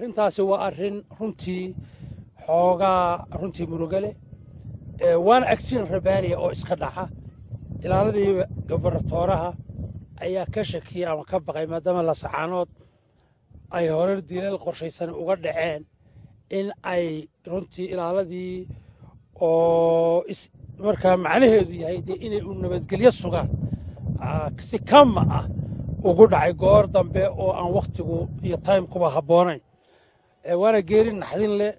arrintaasi waa arrin runtii xoogaa runtii murugale waana agsiin rabaaniya oo iska dhaca ilaaladii gobernatooraha ayaa ka shakiyey ama ka baqay maadaama lasacaanood ay horar dilal qorshaysan uga dhaceen in ay runtii ilaaladii oo markaa macnaheedu yahay dee inay u nabadgelyo sugaan si kama ah ugu dhacay goor dambe oo aan wakhtigu iyo taymkuba habboonayn waana geeri naxdin leh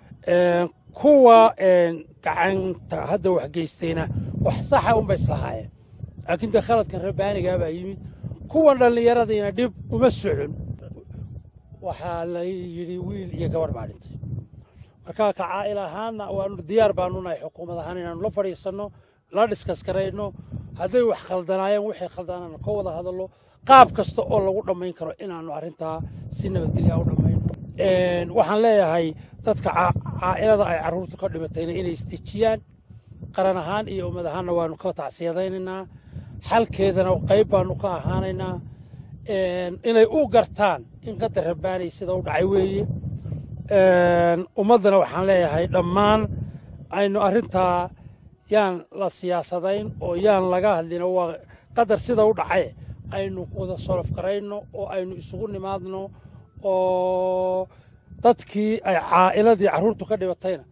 kuwa gacanta hadda wax geystayna wax saxa unbay islahaayeen laakiin dee khaladkan rabbaanigaa baa yimid kuwan dhallinyaradiina dhib uma socon waxaa la yidhi wiil iyo gabadh baa dhintay marka ka caa'il ahaanna waanu diyaar baanu nahay xukuumad ahaan inaanu la fadhiisanno la dhiskaskarayno hadday wax khaldanaayeen waxay khaldanaana ka wada hadallo qaab kasta oo lagu dhammayn karo inaannu arrintaa si nabadgelya u dhammayno waxaan leeyahay dadka caa'ilada ay carruurtu ka dhimatayna inay isdejiyaan qaran ahaan iyo ummad ahaanna waannu ka tacsiyadaynaynaa xalkeedana qayb baannu ka ahaanaynaa inay u gartaan in qadar rabbaanay sida u dhacay weeye ummaddana waxaan leeyahay dhammaan aynu arrintaa yaan la siyaasadayn oo yaan laga hadlin waa qadar sida u dhacaye aynu wada solof garayno oo aynu isugu nimaadno oo dadkii ay caa'iladii carruurtu ka dhibatayna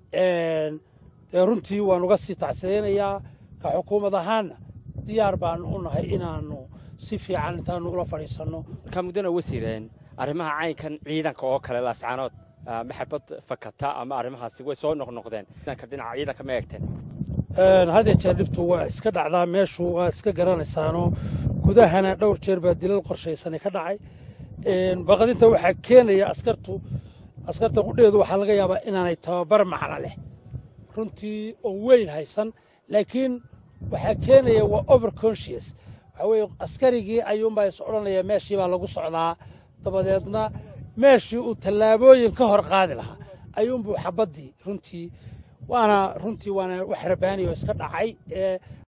dee runtii waan uga sii tacsidaynayaa ka xukuumad ahaanna diyaar baanu u nahay inaannu si fiican intaanu ula fadhiisanno markaa muddana wasiireen arrimaha caynkan ciidanka oo kale laascaanood maxabad fakata ama arrimahaasi way soo noqnoqdeen ciidanka dhinaca ciidanka ma eegteen had iyo jeer dhibtu waa iska dhacdaa meeshu waa iska garanaysaanoo gudahana dhowr jeer baa dilal qorshaysanay ka dhacay baqdinta waxaa keenaya askartu askarta qudheedu waxaa laga yaabaa inaanay tababar macno leh runtii oo weyn haysan laakiin waxaa keenaya waa over conscious waxaa weeye askarigii ayuunbaa is odhanaya meeshii baa lagu socdaa dabadeedna meeshii uu tallaabooyin ka hor qaadi lahaa ayuunbuu xabaddii runtii waana runtii waana wax rabbaani oo iska dhacay ee